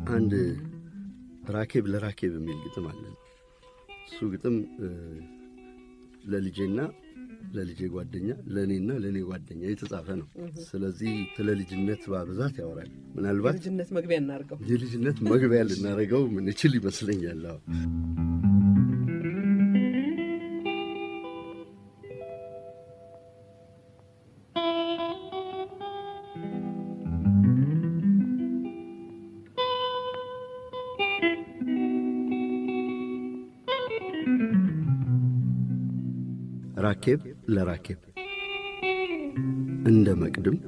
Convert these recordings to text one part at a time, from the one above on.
አንድ ራኬብ ለራኬብ የሚል ግጥም አለ። እሱ ግጥም ለልጄና ለልጄ ጓደኛ ለእኔና ለእኔ ጓደኛ የተጻፈ ነው። ስለዚህ ስለ ልጅነት በብዛት ያወራል። ምናልባት ልጅነት መግቢያ እናድርገው። የልጅነት መግቢያ ልናደርገው ምንችል ይመስለኛል። አዎ ራኬብ ለራኬብ እንደ መቅድም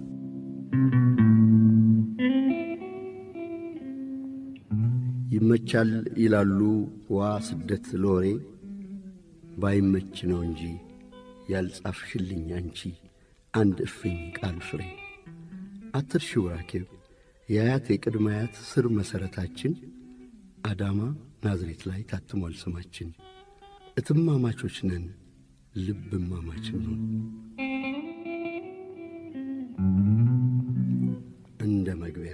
ይመቻል ይላሉ ዋ ስደት ለወሬ ባይመች ነው እንጂ ያልጻፍሽልኝ አንቺ አንድ እፍኝ ቃል ፍሬ አትርሺው ራኬብ የአያት የቅድመ አያት ስር መሠረታችን አዳማ ናዝሬት ላይ ታትሟል ስማችን እትማማቾች ነን ልብ እማማችን ነው እንደ መግቢያ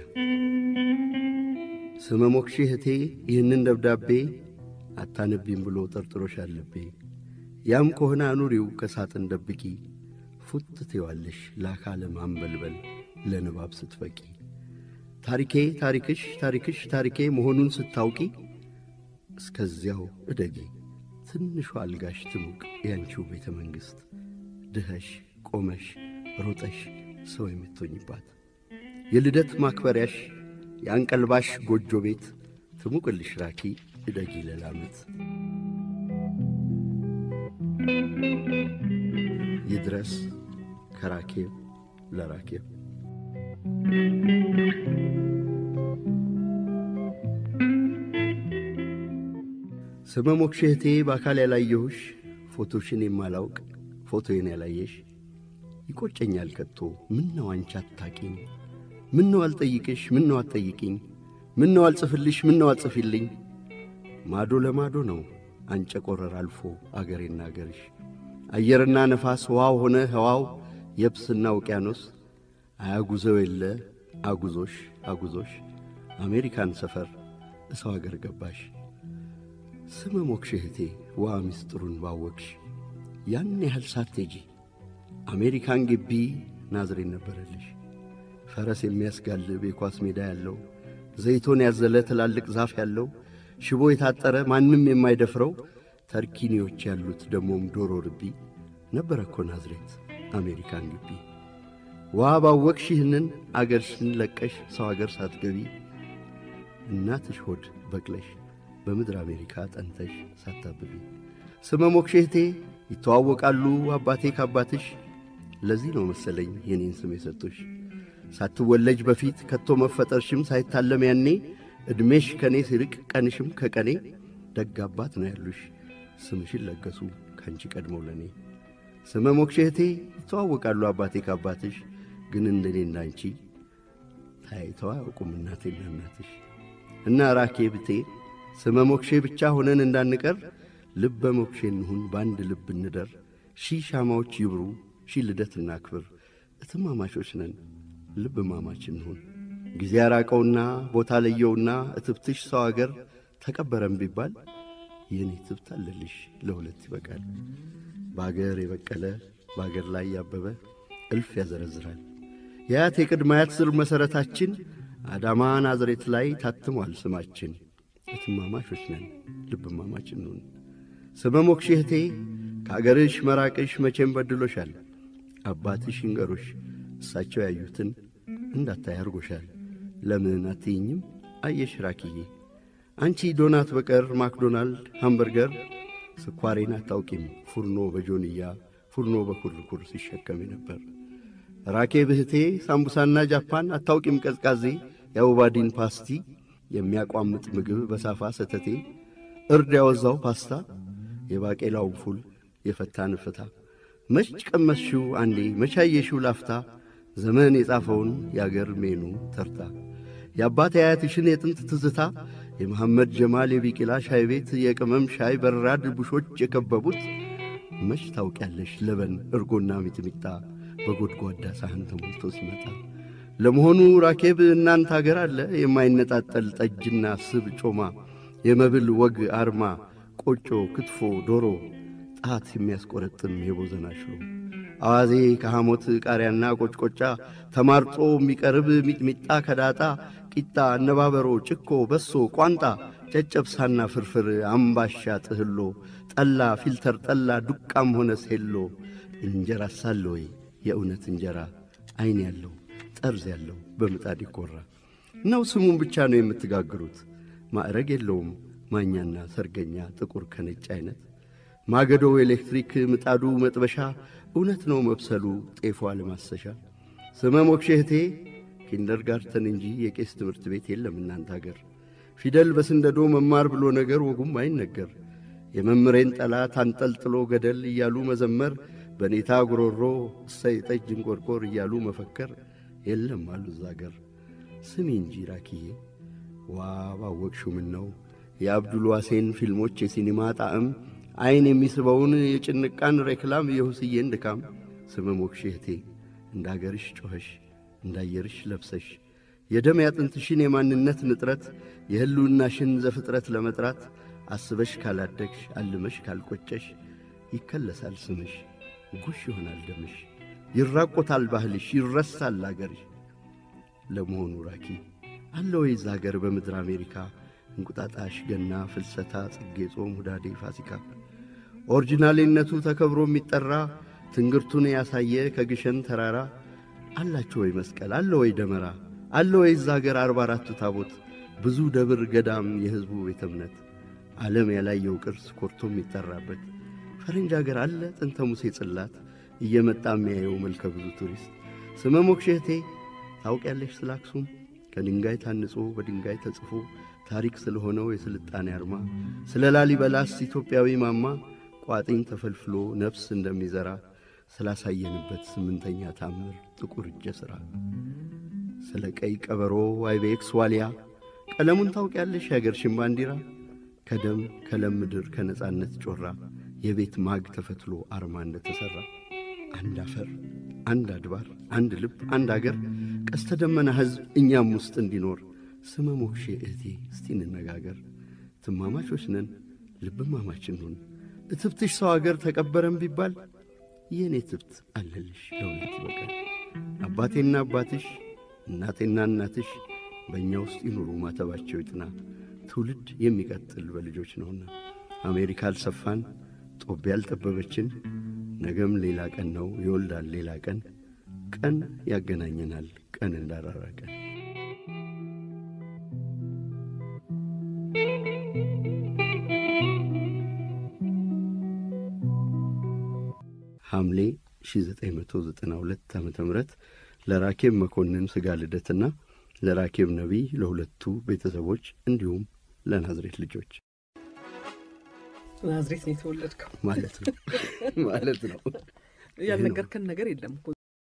ስመ ሞክሼ እህቴ ይህንን ደብዳቤ አታነቢም ብሎ ጠርጥሮሽ አለቤ ያም ከሆነ አኑሪው ከሳጥን ደብቂ ፉት ትዋለሽ ለአካለ ማንበልበል ለንባብ ስትበቂ ታሪኬ ታሪክሽ ታሪክሽ ታሪኬ መሆኑን ስታውቂ እስከዚያው እደጊ ትንሿ አልጋሽ ትሙቅ ያንቺው ቤተ መንግሥት ድኸሽ ቆመሽ ሮጠሽ ሰው የምትሆኝባት የልደት ማክበሪያሽ የአንቀልባሽ ጎጆ ቤት ትሙቅልሽ ራኪ እደጊ ለላመት ይድረስ ከራኬብ ለራኬብ ስመ ሞክሼ እህቴ በአካል ያላየሁሽ ፎቶሽን የማላውቅ ፎቶዬን ያላየሽ ይቆጨኛል ከቶ ምን ነው አንቺ አታቂኝ ምን ነው አልጠይቅሽ ምን ነው አትጠይቂኝ ምን ነው አልጽፍልሽ ምን ነው አልጽፊልኝ ማዶ ለማዶ ነው አንጨ ቆረር አልፎ አገሬና አገርሽ አየርና ነፋስ ውሃው ሆነ ህዋው የብስና ውቅያኖስ አያጉዘው የለ አጉዞሽ አጉዞሽ አሜሪካን ሰፈር እሰው አገር ገባሽ ስመ ሞክሼ እህቴ ዋ ምስጢሩን ባወቅሽ ያን ያህል ሳትሄጂ አሜሪካን ግቢ ናዝሬት ነበረልሽ ፈረስ የሚያስጋልብ የኳስ ሜዳ ያለው ዘይቶን ያዘለ ትላልቅ ዛፍ ያለው ሽቦ የታጠረ ማንም የማይደፍረው ተርኪኒዎች ያሉት ደሞም ዶሮ ርቢ ነበረ እኮ ናዝሬት አሜሪካን ግቢ ዋ ባወቅሽ ይህንን አገርሽን ለቀሽ ሰው አገር ሳትገቢ እናትሽ ሆድ በቅለሽ በምድር አሜሪካ ጠንተሽ ሳታብቢ ስመ ሞክሼ እህቴ ይተዋወቃሉ አባቴ ከአባትሽ ለዚህ ነው መሰለኝ የኔን ስም የሰጡሽ ሳትወለጅ በፊት ከቶ መፈጠርሽም ሳይታለም ያኔ ዕድሜሽ ከእኔ ሲርቅ ቀንሽም ከቀኔ ደግ አባት ነው ያሉሽ ስምሽን ለገሱ ከአንቺ ቀድመው ለእኔ ስመ ሞክሼ እህቴ ይተዋወቃሉ አባቴ ከአባትሽ ግን እንደኔና አንቺ ታይተው አያውቁም እናቴና እናትሽ እና ራኬ ብቴ ስመ ሞክሼ ብቻ ሆነን እንዳንቀር ልበ ሞክሼ እንሁን በአንድ ልብ እንደር ሺህ ሻማዎች ይብሩ ሺህ ልደት እናክብር እትማማቾች ነን ልብ ማማች እንሁን ጊዜ ያራቀውና ቦታ ለየውና እትብትሽ ሰው አገር ተቀበረም ቢባል የኔ ትብት አለልሽ ለሁለት ይበቃል በአገር የበቀለ በአገር ላይ ያበበ እልፍ ያዘረዝራል የአያት የቅድመ አያት ስር መሠረታችን አዳማ ናዝሬት ላይ ታትሟል ስማችን እትማማቾች ነን ልብ ማማች እንሁን ስመ ሞክሼ እህቴ ከአገርሽ መራቅሽ መቼም በድሎሻል አባትሽ ይንገሩሽ እሳቸው ያዩትን እንዳታይ አርጎሻል ለምን አትይኝም አየሽ ራኪዬ አንቺ ዶናት በቀር ማክዶናልድ ሃምበርገር ስኳሬን አታውቂም ፉርኖ በጆንያ ፉርኖ በኩርኩር ሲሸከም ነበር ራኬ ብህቴ ሳምቡሳና ጃፓን አታውቂም ቀዝቃዜ የአውባዲን ፓስቲ የሚያቋምጥ ምግብ በሳፋ ሰተቴ እርድ ያወዛው ፓስታ የባቄላውን ፉል የፈታ ንፍታ መች ቀመስሽው አንዴ መቻየሽው ላፍታ ዘመን የጻፈውን የአገር ሜኑ ተርታ የአባት አያትሽን የጥንት ትዝታ የመሐመድ ጀማል የቢቂላ ሻይ ቤት የቅመም ሻይ በራድ ቡሾች የከበቡት መች ታውቂያለሽ ለበን እርጎና ሚጥሚጣ በጎድጓዳ ሳህን ተሞልቶ ሲመጣ ለመሆኑ ራኬብ እናንተ አገር አለ የማይነጣጠል ጠጅና ስብ ጮማ የመብል ወግ አርማ ቆጮ ክትፎ ዶሮ ጣት የሚያስቆረጥም የቦዘና ሽሮ አዋዜ ከሐሞት ቃሪያና ቆጭቆጫ ተማርጦ የሚቀርብ ሚጥሚጣ ከዳጣ ቂጣ አነባበሮ ጭኮ በሶ ቋንጣ ጨጨብሳና ፍርፍር አምባሻ ጥህሎ ጠላ ፊልተር ጠላ ዱቃም ሆነ ሴሎ እንጀራ ሳለ ወይ የእውነት እንጀራ ዐይን ያለው ጠርዝ ያለው በምጣድ ይኰራ ነው ስሙን ብቻ ነው የምትጋግሩት ማዕረግ የለውም ማኛና ሰርገኛ ጥቁር ከነጭ ዐይነት ማገዶ ኤሌክትሪክ ምጣዱ መጥበሻ እውነት ነው መብሰሉ ጤፏ ለማሰሻ ስመ ሞክሼ እህቴ ኪንደርጋርተን እንጂ የቄስ ትምህርት ቤት የለም እናንተ አገር ፊደል በስንደዶ መማር ብሎ ነገር ወጉም አይነገር የመምሬን ጠላት አንጠልጥሎ ገደል እያሉ መዘመር በኔታ ጉሮሮ እሰይ ጠጅ እንቆርቆር እያሉ መፈከር የለም አሉ እዛ አገር ስሚ እንጂ ራኪዬ ዋ ባወቅሹ ምን ነው የአብዱል ዋሴን ፊልሞች የሲኒማ ጣዕም ዐይን የሚስበውን የጭንቃን ሬክላም የሁስዬን ድካም ስመ ሞክሼ እህቴ እንደ አገርሽ ጮኸሽ እንዳየርሽ ለብሰሽ የደም ያጥንትሽን የማንነት ንጥረት የሕልውናሽን ዘፍጥረት ለመጥራት አስበሽ ካላደግሽ አልመሽ ካልቈጨሽ ይከለሳል ስምሽ ጉሽ ይሆናል ደምሽ ይራቆታል ባህልሽ ይረሳል አገርሽ ለመሆኑ ራኪ አለ ወይዝ አገር በምድር አሜሪካ እንቁጣጣሽ ገና ፍልሰታ ጽጌ ጾም ሁዳዴ ፋሲካ ኦሪጂናሌነቱ ተከብሮ የሚጠራ ትንግርቱን ያሳየ ከግሸን ተራራ አላቸው ወይ መስቀል አለ ወይ ደመራ አለ ወይ እዛ አገር አርባ አራቱ ታቦት ብዙ ደብር ገዳም የሕዝቡ ቤተ እምነት ዓለም ያላየው ቅርስ ኮርቶ የሚጠራበት ፈረንጅ አገር አለ ጥንተ ሙሴ ጽላት እየመጣ የሚያየው መልከ ብዙ ቱሪስት ስመ ሞክሼ እህቴ ታውቂያለሽ ስለ አክሱም ከድንጋይ ታንጾ በድንጋይ ተጽፎ ታሪክ ስለሆነው የስልጣኔ አርማ ስለ ላሊበላስ ኢትዮጵያዊ ማማ ቋጥኝ ተፈልፍሎ ነፍስ እንደሚዘራ ስላሳየንበት ስምንተኛ ታምር ጥቁር እጀ ሥራ ስለ ቀይ ቀበሮ አይቤክስ ዋልያ ቀለሙን ታውቂያለሽ የአገርሽን ባንዲራ ከደም ከለም ምድር ከነጻነት ጮራ የቤት ማግ ተፈትሎ አርማ እንደተሠራ አንድ አፈር አንድ አድባር አንድ ልብ አንድ አገር ቀስተ ደመና ሕዝብ እኛም ውስጥ እንዲኖር ስመ ሞክሼ እህቴ እስቲ እንነጋገር ትማማቾች ነን ልብማማች እንሁን እትብትሽ ሰው አገር ተቀበረም ቢባል የእኔ ትብት አለልሽ ለእውነት ይበቃል አባቴና አባትሽ እናቴና እናትሽ በእኛ ውስጥ ይኑሩ ማተባቸው ይጥና ትውልድ የሚቀጥል በልጆች ነውና አሜሪካ አልሰፋን ጦቢያ ያልጠበበችን ነገም ሌላ ቀን ነው ይወልዳል ሌላ ቀን ቀን ያገናኘናል ቀን እንዳራራቀን ሐምሌ 1992 ዓ ም ለራኬብ መኮንን ሥጋ ልደትና ለራኬብ ነቢይ ለሁለቱ ቤተሰቦች እንዲሁም ለናዝሬት ልጆች ናዝሬት ነው የተወለድከው ማለት ነው ማለት ነው ያልነገርከን ነገር የለም እኮ